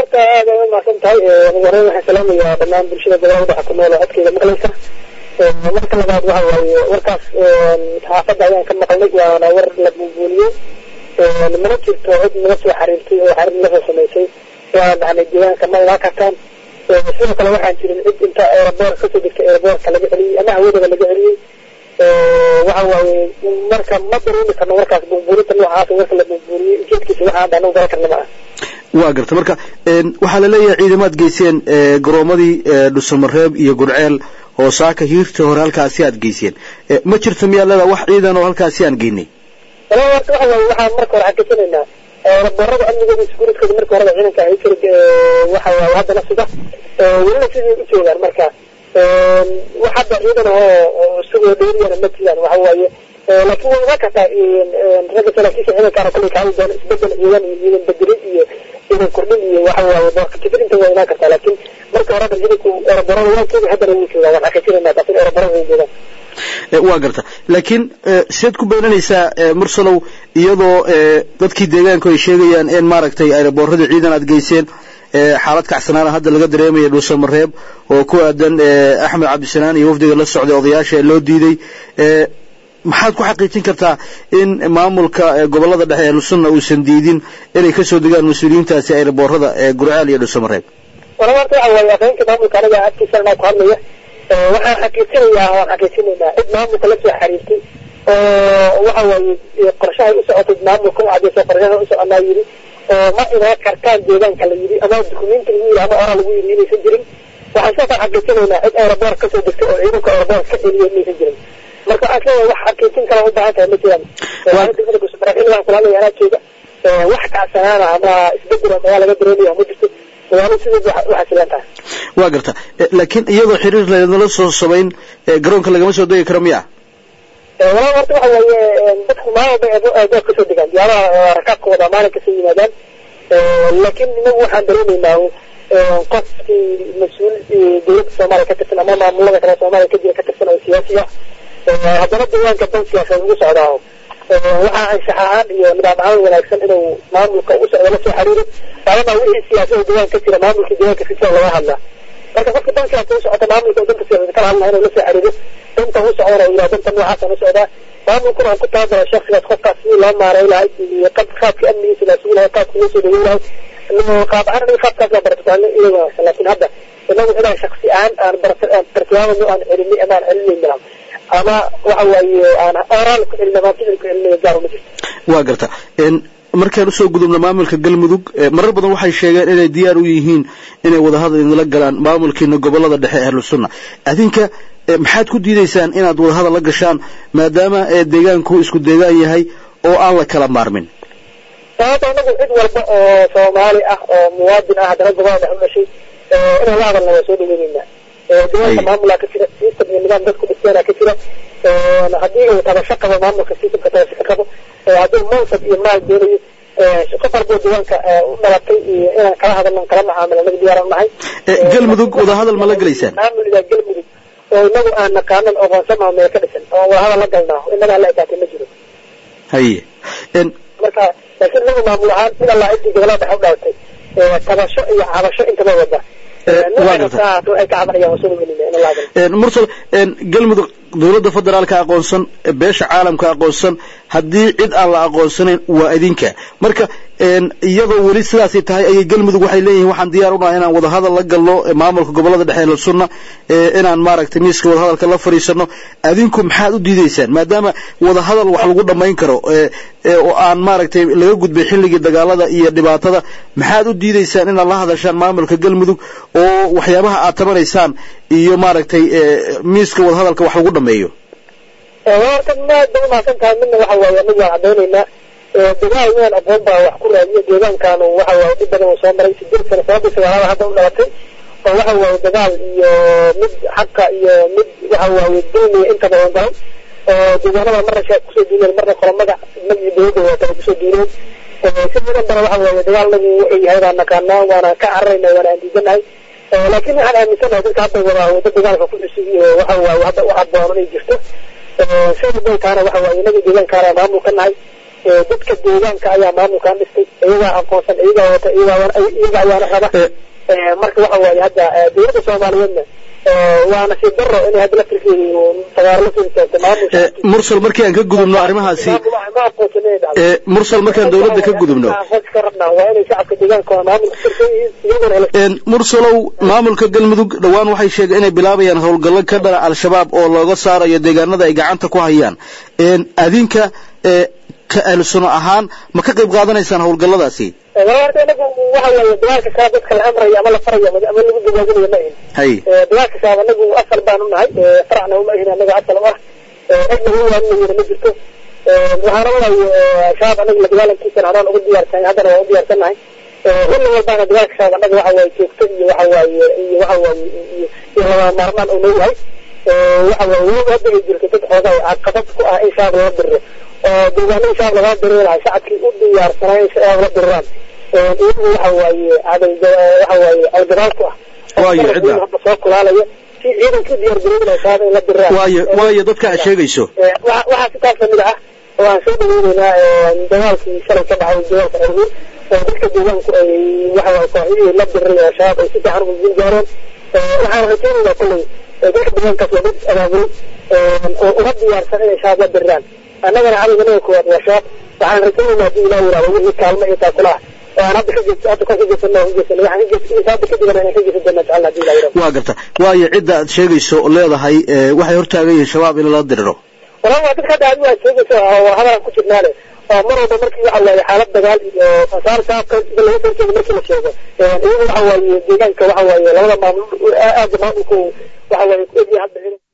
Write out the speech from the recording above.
horta aad ay umahadsan tahay ugu horeyn waxaan salaamayaa dhammaan bulshada gobolada dhexe ku nool oo codkeyga maqlaysa marka labaad waxa waaye warkaas saxaafadda ayaan ka maqlnay waana war la buunbuuniyey mana jirto cid naga soo xariirtay oo xariir naga samaysay waa dhacnay deegaanka ma imaan kartaan sidoo kale waxaan jirin cid inta aeroboor kasoo degtay aeroboorka laga celiyey ama hawadaba laga celiyey waxa waaye marka ma dareemi karno warkaas buunbuuninta noocaas warka la buunbuuniyey ujeedkiisa waxa hadda anagu garan karna ma ah waa garta marka waxaa la leeyahay ciidamaad geyseen garoomadii dhuusamareeb iyo gurceel oo saaka hiirta hore halkaasi aad geyseen ma jirto miyaa leedaa wax ciidan oo halkaasi aan geynay walaa horta waxa waaye waxaan marka hore xaqiijinaynaa raboorada amnigooda isguridkooda marka horeba ciidanka ay jira waxa waaye haddana sida welina sidii u joogaan marka wax hadda ciidan oo isagoo dheeriyana ma jiraan waxa waaye laakiin way imaan kartaa ragga saraakiisha ciidankaana kullay ka hadli doona isbedel ciidan iyo ciidan bedelin iyo ciidan kordhin iyo waxa waaye boorkajifirinta waa imaan kartaa laakiin marka hore hadda ciidanku eroborada waa jooga haddana wuu joogaa waan xaqiijinaynaa taas in eroborada way joogaan waa garta laakiin siad ku beenanaysaa mursalow iyadoo dadkii deegaanku ay sheegayaan in maaragtay aeroboorradii ciidan aad geyseen xaalad kacsanaana hadda laga dareemaya dhuusamareeb oo ku aadan axmed cabdisanaan iyo wafdiga la socday odayaasha loo diiday maxaad ku xaqiijin kartaa in maamulka gobolada dhexe ee lusunna uusan diidin inay kasoo degaan mas-uuliyiintaasi aeroboorrada gurcaal iyo dhuusamareeb wala horta waxa waaye afhayeenka maamulka anaga agtiisa anaa ku hadlaya waxaan xaqiijinayaa waan xaqiijinaynaa cid maamulka lasoo xariirtay oo waxa waaye qorshahay u socotay maamulka u cadayso qorshaha u soconaa yidhi oo ma imaan kartaan deegaanka la yidhi ama dukumenti lagu yidhi ama oraa lagu yidhi inaysan jirin waxaan sidaasaan xaqiijinaynaa cid aeroboor kasoo degtay oo ciidanka aeroboor ka celiya inaysan jirin marka waxaan isleeyahay wax xaqiijin kale u baahan tahay ma jiraan degmada kusubaraxil baan kula hadlaya anaa jooga wax kacsanaana ama isbedel oo magaa laga dareemaya ma jirto waana sidii waxasilan tahay waa garta laakiin iyadoo xiriir laynala soo samayn garoonka lagama soo degi karo miya walaa horta waxa waaye dadku maalin walba eedoor kasoo degaan diyaaraha rakaabkooda maalin kasoo yimaadaan laakiin inagu waxaan dareemaynaa qofkii mas-uul dowladda soomaaliya ka tirsan ama maamulada kale soomaaliya ka jira ka tirsan oo siyaasi ah haddana deegaanka dan siyaasadeed ugu socdaa waxaa anshax ahaan iyo nidaam ahaan wanaagsan inuu maamulka ugu socdo la soo xiriiro maadaama wixii siyaasada deegaanka ka jira maamulka deegaanka si sida laga hadlaa marka qofka dan siyaasa u socota maamulka danta siyaasada kala hadlaa inuu la soo xiriiro danta u socdana uu yidhaha danta noocaasaan u socdaa maamulkuna aan ku talagala shaksigaas qofkaas sidii loo maareyn lahay iyo qaabka amnigiisa laa sugi lahay qaabka loo soo dhaweyn lahay qaab ahaan aniga qaabkaas baan baratukaanay iyaga wanaagsan laakiin hadda inagu inaan shaksi ahaan aan bartilmaamano aan celinay ama aan celinayna ama waxa waaye aan oraal ku celina ama ficil ku celinaya gaar uma jirto waa garta markaan usoo gudubno maamulka galmudug marar badan waxay sheegeen inay diyaar u yihiin inay wadahadal idinla galaan maamulkiina gobolada dhexe ahlu sunna adinka maxaad ku diidaysaan inaad wadahadal la gashaan maadaama deegaanku isku deegaan yahay oo aan la kala maarmin sababta anagu cid walba oo soomaali ah oo muwaadin ah haddana gobolada dhexe u dhashay inaan la hadalna waa soo dhaweyneynaa deegaanka maamulaa ka jira system iyo nidaam dadku dhisteena ka jira haddii uu tabasho qabo maamulka systemka tabasho ka qabo hadduu mansab iyo maal doonayo qof walboo deegaanka u dhalatay iyo inaan kala hadalno kala macaamilo anaga diyaaran nahay galmudug wadahadal ma la gelaysaan maamulida galmudug oo inagu aan naqaanan aqoonsanaho meel ka dhisan oo wadahadal la galnaa inagaa la ekaatay ma jiro haye marka laakiin inagu maamul ahaan in allaa ciddii gobolada dhexe u dhalatay tabasho iyo cabasho intaba wada mursal galmudug dowladda federaalka aqoonsan beesha caalamka aqoonsan haddii cid aan la aqoonsanayn waa idinka marka iyadoo weli sidaasay tahay ayay galmudug waxay leeyihiin waxaan diyaar u nahay inaan wadahadal la galno maamulka gobolada dhexe ee sunna inaan maaragtay miiska wadahadalka la fadhiisano adinku maxaad u diidaysaan maadaama wadahadal wax lagu dhammayn karo oo aan maaragtay laga gudbay xilligii dagaalada iyo dhibaatada maxaad u diidaysaan inaad la hadashaan maamulka galmudug oo waxyaabaha aad tabanaysaan iyo maaragtay miiska wadahadalka wax lagu dhameeyo horta maad bay umahadsan tahay midna waxa waaye anagu waan cadaynaynaa dagaal inaan aqoon baa wax ku raadiyo deegaankaanu waxa waaye dhib badan uu soo maray sideed sano sababtii sagaalada hadda u dhalatay oo waxa waaye dagaal iyo mid xaqa iyo mid waxa waaye dulmiya inta badan galay oo deegaanada marna shaab kusoo duuleen marna qolamada magii dowladda waatay kusoo duuleen sidadan bara waxa waaye dagaalnagu wuxuu yahay baan naqaanaa waana ka cararayna waana aan diidanahay laakiin waxaan aaminsanahay dadka hadda wadaa wadda dagaalka ku cusub iyo waxa waaye hadda u habboon inay jirto sida bay taana waxa waaye inaga deegaankaana maamul ka nahay dadka deegaanka ayaa maamulkan dhistay iyagaa aqoonsan iyagaa wata iyagaa iyaga ayaana raba marka waxa waaye hadda dowladda soomaaliyeedna waa nasiib daro inay hadda laftirkeedu fagaaro la soo istaagto maamulka mursal markii aan ka gudubno arrimahaasi ma aqoonsan inay dhacdo mursal markaan dowladda ka gudubno ka rabnaa waa inay shacabka deegaanka waa maamulka tirsan yihiin iyaguna hele mursalow maamulka galmudug dhowaan waxay sheegeen inay bilaabayaan howlgallo ka dhana al-shabaab oo looga saarayo deegaanada ay gacanta ku hayaan adinka ka ahlusuno ahaan ma ka qayb qaadanaysaan howlgalladaasi horta inagu waxa weeye dagaalka kaa dadka la amrayo ama la farayo ama lagu gabaabinayo ma ahin hay dagaalka kaaba anagu asal baanu nahay faracna uma ahin anaga asal u ah cidna hu waanina ma jirto waxaana walayo shabaab anaga la dagaalankiisana horaan ugu diyaarsan haddana waa u diyaarsan nahay xilli walbaana dagaalka shabaab anaga waxa waaye joogto iyo waxa waaye iyo waxa waaye iyo iyo lama maarmaan uu noo yahay waxa waaye weliba hadda ay jirto dad xoogaa caqabad ku ah in shabaab laga diriro oo deegaanada shabaab laga diriri lahaa shacabkii u diyaarsanaa in shabaab la diriraan iyagu waxa waaye caday waxa waaye algadaal ku ah waayo cidda hadda soo kulaalaya si ciidanka u diyaar garoobay lahaa shabaab in la diriraan waayo waayo dadka aad sheegayso waxaa si taas lamid ah oo aan soo dhaweyneynaa dagaalkii shalay ka dhacay dagaalka cirguur oo dadka deegaanku ay waxa waaye kooxihii la diriray oo shabaab ay si fiican ugu guul gaareen waxaan rajaynaynaa kolley dadka deegaankaas waa dad abaabulay oo uma diyaarsan inay shabaab la diriraan annagana cadowganaga koowaad waa shabaab waxaan rajaynaynaa haddii ilaah yidhahdo wixii kaalmo iyo taakulaha oo aan hadda ka jees hadda kan ka jeesano ka jeesano waxaan ka jees hadda kadibana inaan ka jeesan doonaa jecel haddii ilaah yidhahdo waa garta waayo cidda aad sheegayso oo leedahay waxay hortaagan yihiin shabaab in lala diriro walaa waa dadka hadda adigu aad sheegayso oo hadalan ku jirnaale oo mar walba markii waxa waaye xaalad dagaal iyo asaar shabaabka sida laga soo jeedo markii la sheego iyagu waxa waaye deegaanka waxa waaye labada maamul aada maamulku waxa waaye ku egyahay hadda